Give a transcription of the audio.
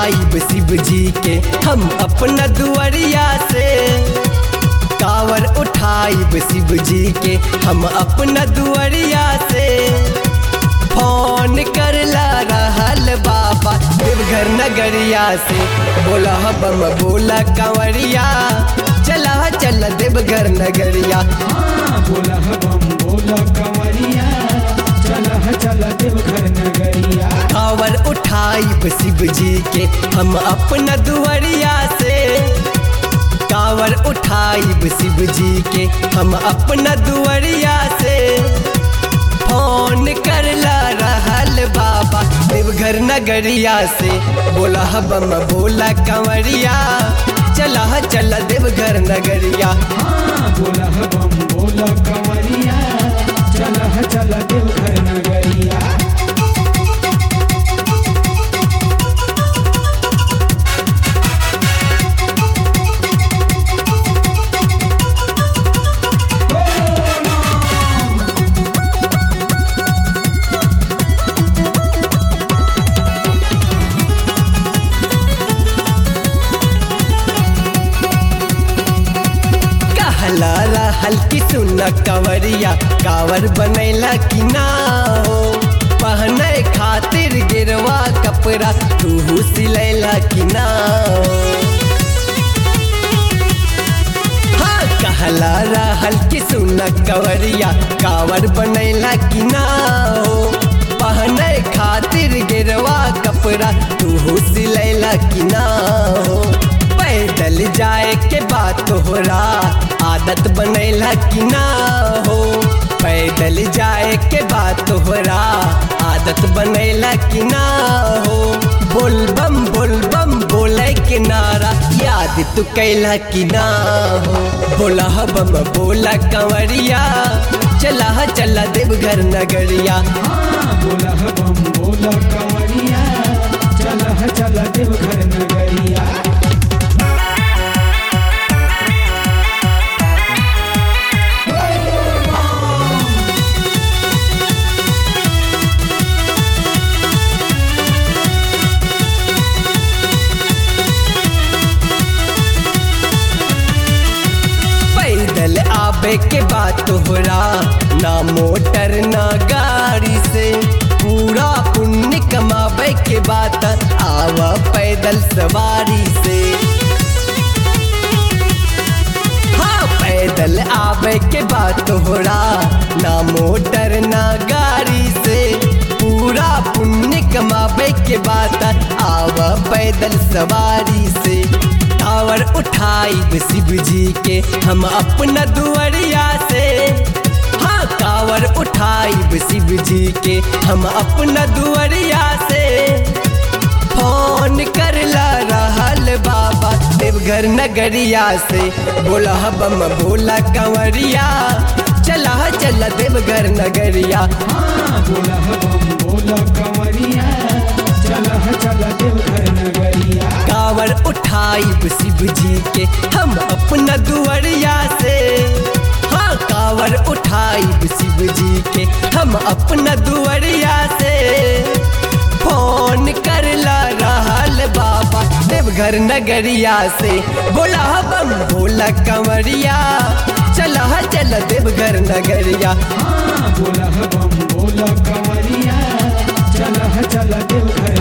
उठाइब शिव जी के हम अपना दुआरिया से कावर उठाइब शिव जी के हम अपना दुआरिया से फोन करला रहल बाबा देवघर नगरिया से बोला बम बोला कंवरिया चला चल देवघर नगरिया हाँ बोला बम बोला कंवरिया चल चल देवघर नगरिया कावर उठाइब शिव जी के हम अपना दुआरिया से कावर उठाइब शिव जी के हम अपना दुआरिया से फोन करला रहल बाबा देवघर नगरिया से बोला बम बोला कंवरिया चला चल देवघर नगरिया हाँ बोला बम बोला कंवरिया चल चल देवघर नगरिया कहला रहल की सुन कंवरिया कावर बनैला कि ना हो पहने खातिर गिरवा कपड़ा तू सिलैला कि ना हो हाँ कहला रहल की सुन कंवरिया कावर बनैला कि ना हो पहने खातिर गिरवा कपड़ा तू सिलैला कि ना हो पैदल जाए के बात तोहरा आदत बनैला कि ना हो पैदल जाए के बात तोहरा आदत बनैला कि ना हो बोलबम बोलबम बोले के नारा याद तू कैला कि ना हो बोला बम बोला कंवरिया चला चला देवघर नगरिया हाँ बोला बम बोला कंवरिया चल चल देवघर नगरिया पैदल आबे के बाद तोहरा ना मोटर ना गाड़ी से पूरा पुण्य कमाबे के बाद आव पैदल सवारी से हाँ पैदल आबे के बाद तोहरा ना मोटर ना गाड़ी से पूरा पुण्य कमाबे के बाद आव पैदल सवारी से टावर उठाइब शिव जी के हम अपना दुआरिया से हाँ कावर उठाइब शिव जी के हम अपना दुआरिया से फोन करला रहल बाबा देवघर नगरिया से बोला बम बोला कंवरिया चला चला देवघर नगरिया हाँ बोला बम बोला कंवरिया चल चल देवघर नगरिया कावर उठाइब शिव जी के हम अपना दुआरिया से हाँ कावर उठाइब शिव जी के हम अपना दुआरिया से फोन करला रहल बाबा देवघर नगरिया से बोला बम बोला कंवरिया चला चल देवघर नगरिया हाँ बोला बम बोला कंवरिया चल चल देवघर